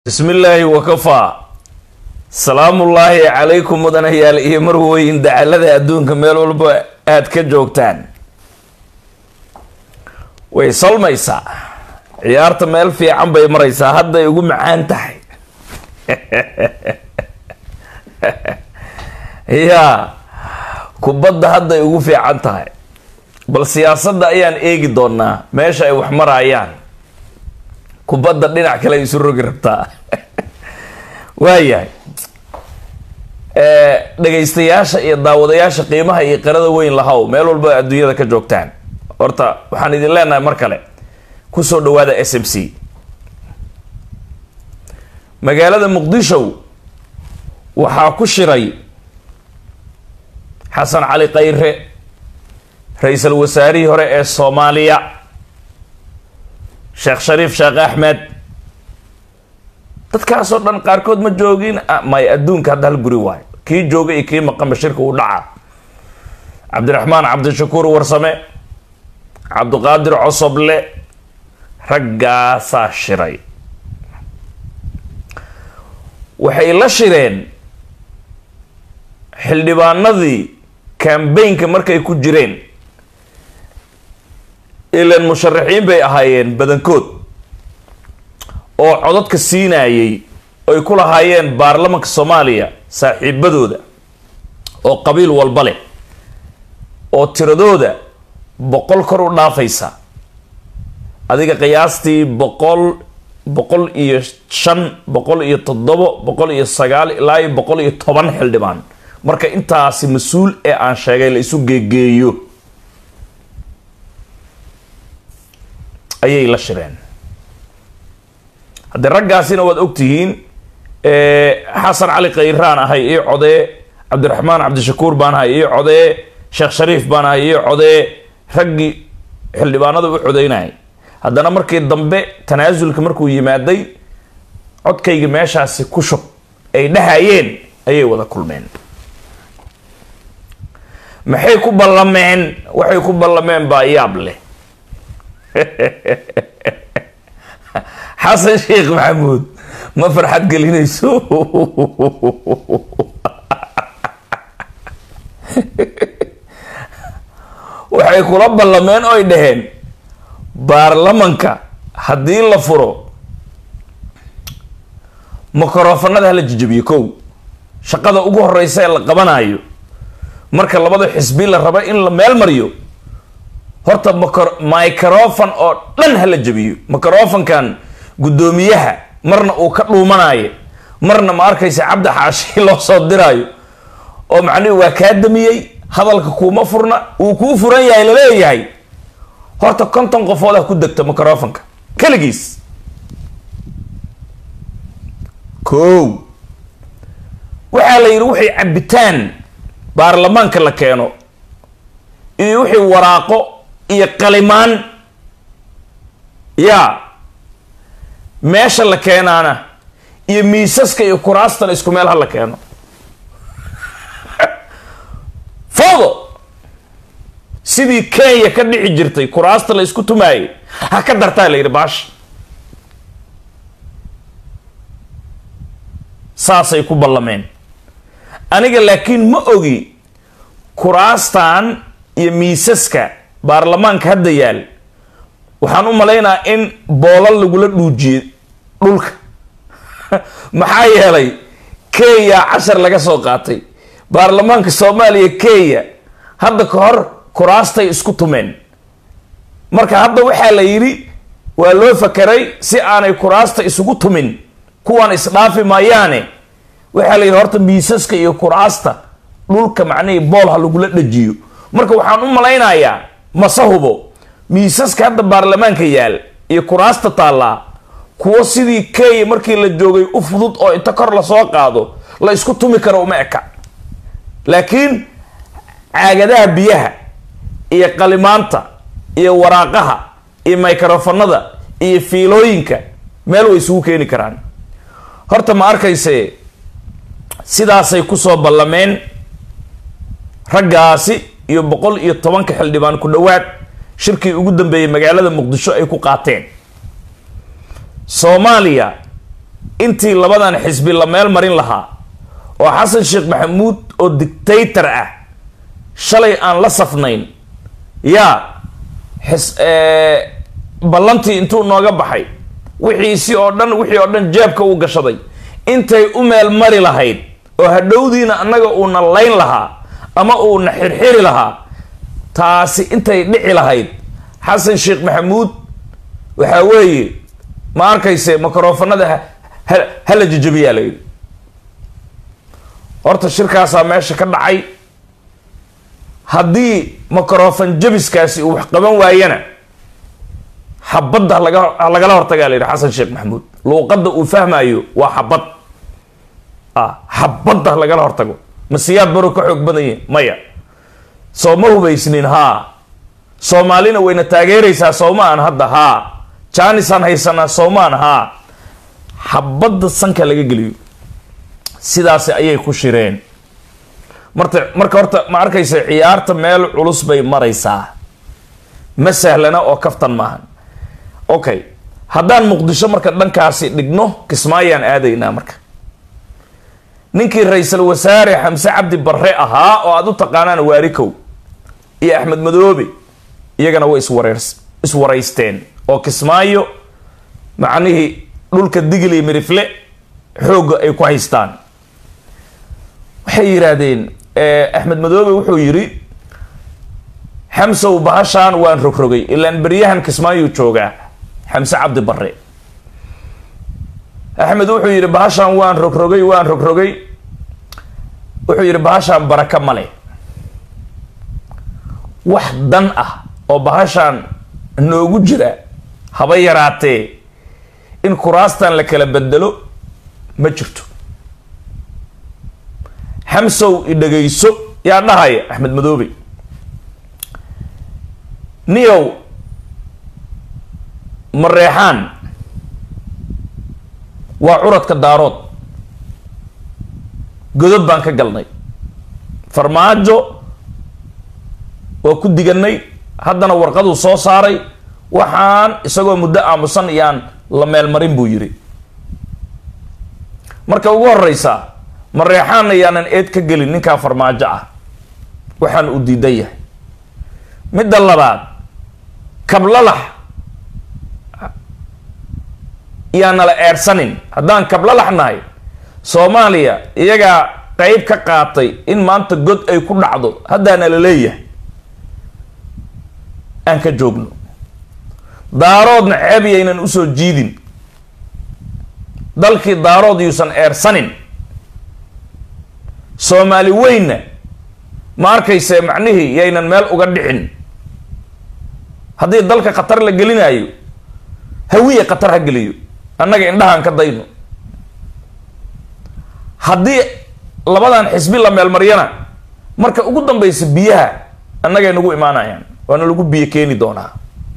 bismi illaahi wakafaa salaamullaahi calaykum mudanayaal iyo marweyn dacalada adduunka meel walba aada ka joogtaan way solmaysaa ciyaarta meel fiican bay maraysaa hadday ugu macaan tahay yaa kubadda hadday ugu fiican tahay bal siyaasadda ayaan eegi doonaa meesha ay wax marayaan kubadda dhinac kale ay isu rogi rabtaa waayahay dhegaystayaasha iyo daawadayaasha qiimaha iyo qirada weyn lahow meel walba adduunyada ka joogtaan horta waxaan idin leenahay mar kale kusoo dhawaada s m c magaalada muqdisho waxaa ku shiray xasan cali khayre ra-iisul wasaarihii hore ee soomaaliya sheekh shariif sheekh axmed dadkaasoo dhan qaarkood ma joogin may adduunka hadda hal guri waayo kii jooga iyo kii maqanba shirka u dhaca cabdiraxmaan cabdishakuur warsame cabdiqaadir cosoble raggaasaa shiray waxay la shireen xildhibaanadii kambaynka markay ku jireen ilan musharaxiin bay ahaayeen badankood oo codadka siinayay ay ku lahaayeen baarlamanka soomaaliya saaxiibadooda oo qabiil walba leh oo tiradooda boqol kor u dhaafaysa adiga qiyaastii boqol boqol iyo shan boqol iyo toddobo boqol iyo sagaal ilaa iyo boqol iyo toban xildhibaan marka intaasi mas-uul ee aan sheegay la isu geegeeyo ayay la shireen haddee raggaasina waad ogtihiin xasan cali khayraan ahay ii codee cabdiraxmaan cabdishakuur baan ahay ii codee sheekh shariif baan ahay ii codee raggii xildhibaanada u codeynayay haddana markii dambe tanaasulka markuu yimaaday codkayga meeshaasi ku shub ay dhahayeen ayay wada kulmeen maxay ku ballameen waxay ku ballameen baa yaab leh xasan sheekh maxamuud ma farxad gelinayso waxay kula ballameen oy dhaheen baarlamanka haddii la furo mikrofanada hala jijabiyo kow shaqada ugu horeysa ee la qabanayo marka labada xisbi la rabo in la meel mariyo horta microfon oo dhan hala jabiyo microfonkan guddoomiyaha marna uu ka dhuumanayo marna ma arkaysa cabdi xaashi loo soo diraayo oo macnihi waa kaa damiyey hadalka kuuma furna uu kuu furan yahay laleeyahay horta konton qofood ah ku degta microfonka keligiis kow waxaa la yidhi wixii cabitaan baarlamaanka la keeno iyo wixii waraaqo iyo qalimaan yaa meesha la keenaana iyo miisaska iyo kuraastana isku meel ha la keeno foodo sidii kenya ka dhici jirtay kuraasta la isku tumaayay ha ka dartaa la yidhi baasha saasay ku ballameen aniga laakiin ma ogi kuraastan iyo miisaska baarlamaanka hadda yaal waxaan u malaynayaa in boolal lagula dhuujiyey dhulka maxaa yeelay kenya cashar laga soo qaatay baarlamaanka soomaaliya kenya hadda ka hor kuraastay isku tumeen marka hadda waxaa la yidhi waa loo fakeray si aanay kuraasta isugu tumin kuwaan isdhaafi maayaane waxaa la yidhi horta miisaska iyo kuraasta dhulka macnihii bool ha lagula dhajiyo marka waxaan u malaynayaa mase hubo miisaska hadda baarlamaanka yaal iyo kuraasta taallaa kuwo sidii kenya markii la joogay u fudud oo inta kor lasoo qaado la isku tumi karo uma eka laakiin caagadaha biyaha iyo qalimaanta iyo waraaqaha iyo microfonada iyo fiilooyinka meel way isugu keeni karaan horta ma arkayse sidaasay kusoo ballameen raggaasi iyo boqol iyo tobanka xildhibaan ku dhowaad shirkii ugu dambeeyey magaalada muqdisho ay ku qaateen soomaaliya intii labadan xisbi la meel marin lahaa oo xasan sheekh maxamuud oo dictator ah shalay aan la safnayn yaa xis ballantii intuu nooga baxay wixiisi oo dhan wixii oo dhan jeebka uu gashaday intay u meel mari lahayd oo hadhowdiina annaga uuna layn lahaa ama uuna xirxiri lahaa taasi intay dhici lahayd xasan sheekh maxamuud waxaa weeye ma arkayse microfonada hala jajabiyaa la yidhi horta shirkaasaa meesha ka dhacay haddii microfon jabiskaasi uu wax qaban waayana xabadda halaga lagala hortagaa la yidhi xasan sheekh maxamuud luuqadda uu fahmayo waa xabad ah xabadda lagala hortago ma siyaad baro ka xoog badanye maya soo ma hubaysnin haa soomaalina wayna taageeraysaa soomaan hadda haa jaanisaan haysanaa soomaan haa xabadda sanka laga geliyo sidaasi ayay ku shireen marta marka horta ma arkaysa ciyaarta meel culus bay maraysaa ma sahlana oo kaftan maahan okay haddaan muqdisho marka dhankaasi dhigno kismaayaan aadaynaa marka ninkii ra-iisul wasaare xamse cabdi barre ahaa oo aada u taqaanaan waarikow iyo axmed madoobe iyagana way iswareer iswaraysteen oo kismaayo macnihii dhulka digil iyo mirifle xoogga ay ku haystaan waxay yidhaahdeen axmed madoobe wuxuu yidhi xamsow bahashaan waan rogrogay ilaan beryahan kismaayuu joogaa xamse cabdi barre axmed wuxuu yidhi bahashaan waan rogrogay waan rogrogay wuxuu yidhi bahashaan baraka male wax dan ah oo bahashaan noogu jira haba yaraatee in kuraastan la kala bedelo ma jirto xamsow i dhagayso yaa dhahaya axmed madoobe niyow mareexaan waa curadka daarood godod baan ka galnay farmaajo waa ku diganay haddana warqaduu soo saaray waxaan isagoo muddo aamusan iyaan la meelmarin buu yidhi marka ugu horeysa mareexaanna yaanan eed ka gelin ninkaa farmaajo ah waxaan uu diidan yahay midda labaad kablalax yaanala eersanin haddaan kablalax nahay soomaaliya iyagaa qeyb ka qaatay in maanta god ay ku dhacdo haddaana la leeyahay aan ka joogno daaroodna ceeb yaynan usoo jiidin dalkii daarood yuusan eersanin soomaali weynna ma arkayse macnihii yaynan meel uga dhicin haddii dalka khatar la gelinaayo hawiye khatar ha geliyo annaga indhahaan ka dayno haddii labadan xisbi la meelmaryana marka ugu dambaysa biyaha annagay nagu imaanayaan waana lagu biyo keeni doonaa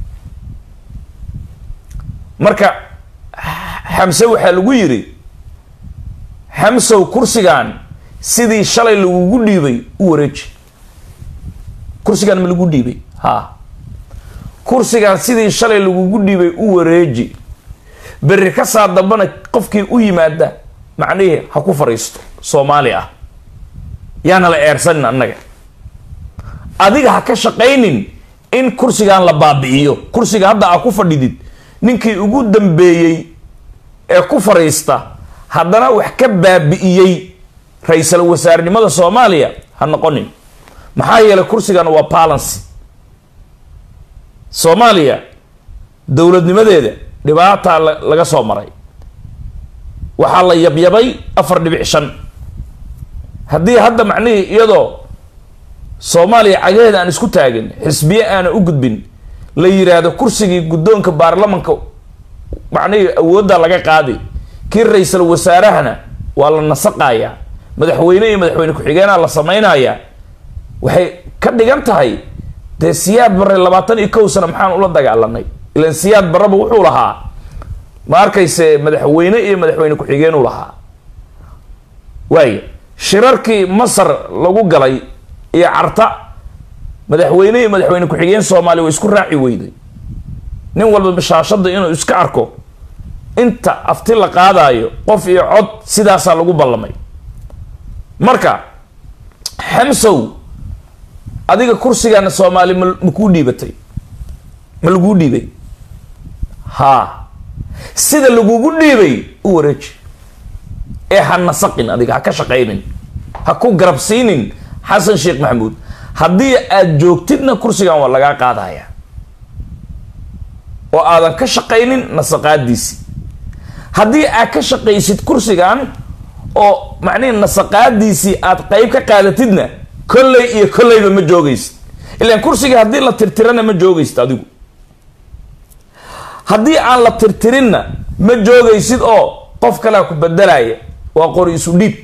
marka xamse waxaa lagu yidhi xamsow kursigan sidii shalay lagugu dhiibay u wareeji kursigan ma lagu dhiibay ha kursigan sidii shalay lagugu dhiibay u wareeji berri ka saa dambana qofkii u yimaada macnihii ha ku fadhiisto soomaali ah yaana la eersanin annaga adiga ha ka shaqaynin in kursigan la baabi'iyo kursiga hadda aa ku fadhidid ninkii ugu dambeeyey ee ku fadhiista haddana wax ka baabi'iyey ra-iisul wasaarenimada soomaaliya ha noqonin maxaa yeelay kursigan waa balancy soomaaliya dowladnimadeeda dhibaataa laga soo maray waxaa la yabyabay afar dhibic shan haddii hadda macnihii iyadoo soomaaliya cagaheeda aan isku taagin xisbiye aana u gudbin la yiraahdo kursigii guddoonka baarlamanka macnihii awoodda laga qaadi kii ra-iisul wasaarahana waa la nasaqayaa madaxweyne iyo madaxweyne ku-xigeenaa la samaynayaa waxay ka dhigan tahay dee siyaad barre labaatan iyo kow sana maxaan ula dagaalanay ilan siyaad barreba wuxuu lahaa ma arkayse madaxweyne iyo madaxweyne ku-xigeenuu lahaa waaya shirarkii masar lagu galay iyo carta madaxweyne iyo madaxweyne ku-xigeen soomaaliya waa isku raaci weyday nin walba bashaashada inuu iska arko inta afti la qaadayo qof iyo cod sidaasaa lagu ballamay marka xamsow adiga kursigaana soomaali ma makuu dhiibatay ma laguu dhiibay haa sida lagugu dhiibay u wareeji ee ha nasaqin adiga ha ka shaqaynin ha ku garabsiinin xasan sheekh maxamuud haddii aad joogtidna kursigan waa lagaa qaadaya oo aadan ka shaqaynin nasaqaadiisi haddii aad ka shaqaysid kursigan oo macnihi nasaqaadiisii aad qeyb ka qaadatidna kolley iyo kolleyba ma joogaysid ilaan kursiga haddii la tirtirana ma joogaysid adigu haddii aan la tirtirinna ma joogaysid oo qof kalea ku bedelaya waa qori isu dhiib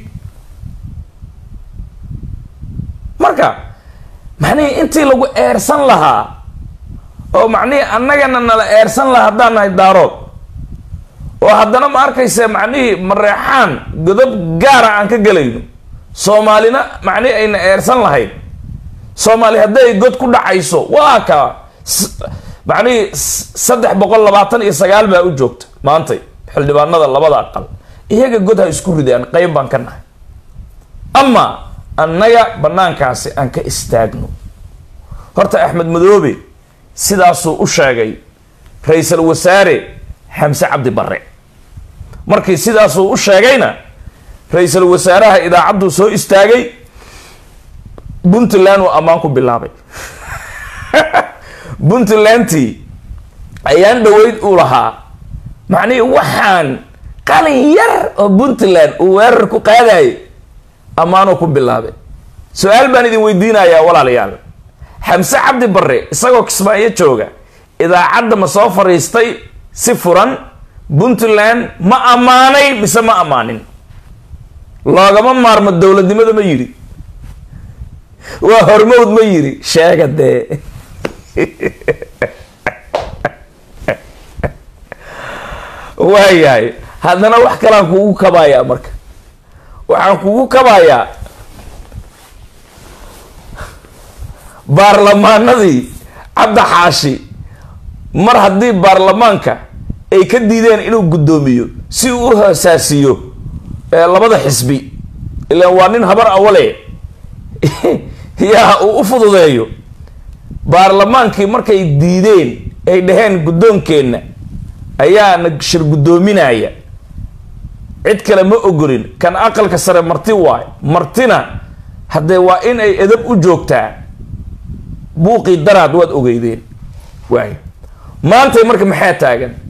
marka macnihii intii lagu eersan lahaa oo macnihii annagana nala eersan lahaa haddaan nahay daarood oo haddana ma arkaysa macnihii mareexaan godob gaara aan ka gelayno soomaalina macnihii ayna eersan lahayd soomaali hadday god ku dhacayso waa ka macnihii saddex boqol labaatan iyo sagaal baa u joogta maantay xildhibaanada labada aqal iyaga god ha isku ridaan qeyb baan ka nahay ama annaga banaankaasi aan ka istaagno horta axmed madoobe sidaasuu u sheegay ra-iisul wasaare xamse cabdi barre markii sidaasuu u sheegayna ra-iisul wasaaraha idaacadduu soo istaagay puntland uu ammaan ku bilaabay puntlandtii ayaan dhaweyd uu lahaa macnihii waxaan qalin yar oo puntland uu weerar ku qaadayay ammaanuu ku bilaabay su-aal baan idin weydiinayaa walaalayaal xamse cabdi barre isagoo kismaayo jooga idaacadda ma soo fariistay si furan puntland ma ammaanay mise ma ammaanin loogama maarmo dowladnimada ma yidhi waa hormowd ma yidhi sheega dee waayahay haddana wax kalaan kugu kabayaa marka waxaan kugu kabayaa baarlamaanadii cabdi xaashi mar haddii baarlamaanka ay ka diideen inuu guddoomiyo si uu u hoosaasiyo labada xisbi ilaan waa nin habar awale yaa uu u fududeeyo baarlamaankii markay diideen ay dhaheen guddoonkeenna ayaana shir guddoominaya cid kale ma ogolin kan aqalka sare marti waayo martina haddee waa in ay edab u joogtaa buuqii daraad waad ogeydeen waay maantay marka maxaa taagan